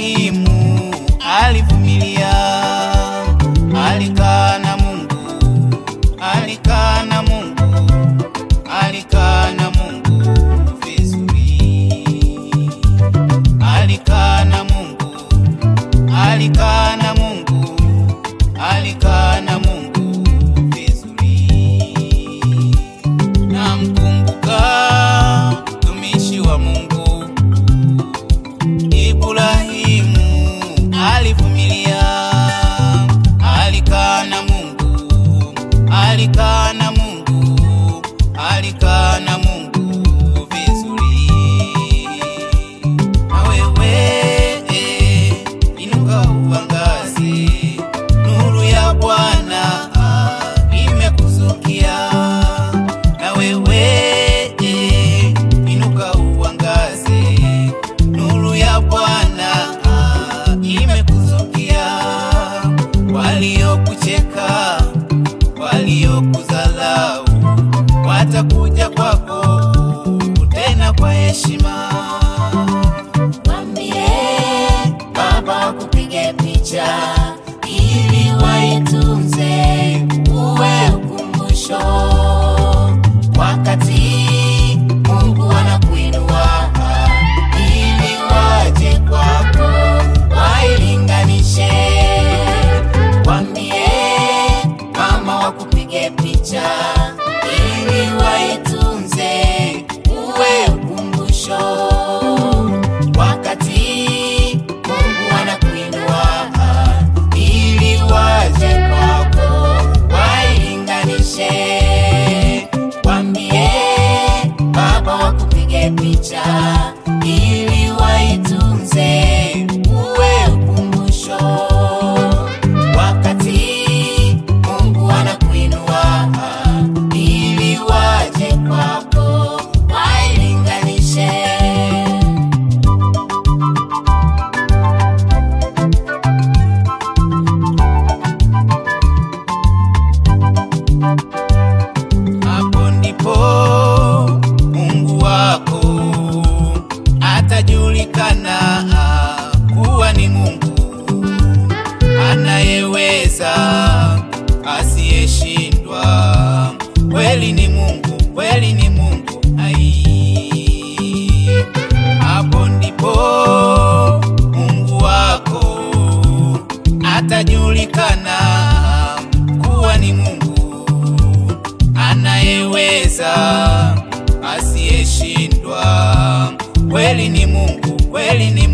Ibrahimu alivumilia, alikaa na Mungu, alikaa na Mungu, alikaa na Mungu vizuri, alikaa na Mungu, alikaa na Mungu, alikaa na Mungu vizuri. Namkumbuka mtumishi wa Mungu Ibrahimu alivumilia, alikaa na Mungu, alikaa na Mungu, alikaa na Mungu vizuri. Na wewe eh, inuka uangaze, nuru ya Bwana ah, imekuzukia. Na wewe eh, inuka uangaze, nuru ya Bwana ah, imekuzukia. Waliokucheka, waliokudharau watakuja kwako tena kwa heshima. Mwambie baba kupige picha ili waitunze uwe ukumbusho. Wakati Mungu anakuinua ili waje kwako wailinganishe. Mwambie mama wakupige picha ili waitunze uwe ukumbusho wakati Mungu anakuinua ili waje kwako wailinganishe. Wambie baba wakupige picha ili waitunze uwe ukumbusho. Wakati Mungu anakuinua ili waje kwako wailinganishe. Hapo ndipo Mungu wako atajulikana kuwa ni Mungu anayeweza, asiyeshindwa. Kweli ni Mungu, kweli ni Mungu. Ai, hapo ndipo Mungu wako atajulikana kuwa ni Mungu anayeweza asiyeshindwa. Kweli ni Mungu, kweli ni